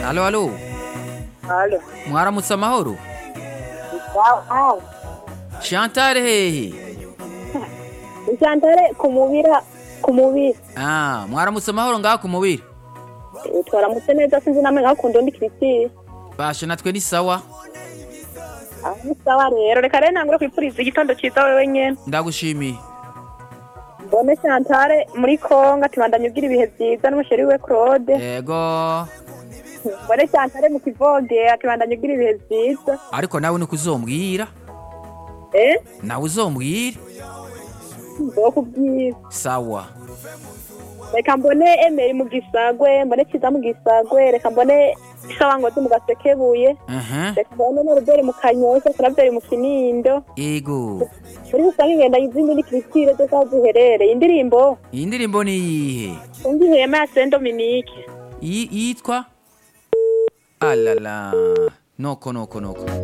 Alo, alo. Alo. Mwaramutse amahoro. Wow. Chantal hehe? Chantare kumubira kumubira. Ah, mwaramutse amahoro ngaha ku mubiri. Twaramutse neza sinzi namwe nkakunda undi Christine. Basha natwe ni sawa. Aho sawa rero reka rero nangura kwipuriza igitondo cyiza wewe nyene. Ndagushimiye. Mbone Chantare muri Kongo tubandanye ugira ibihe byiza n'umusheri we Claude. Yego. Mbone Chantare mu Kivoge atubandanye ugira ibihe byiza. Ariko nawe nuko uzombwira. Eh? Nawe uzombwira. Ndokubwiza. Sawa. Reka mbone Emery mu Gisagwe, mbone Kiza mu Gisagwe, reka mbone Sawa Ngozi mu Gasekebuye. Mhm. Reka mbone Norbert mu Kanyosha, Claver mu Kinindo. Yego. muri rusange ngenda izindi ni Christine zo aho ziherereye indirimbo Iyi ndirimbo ni iyihe? umva ihema ya Saint Dominique Yi- Yitwa? Alala. Noko noko noko.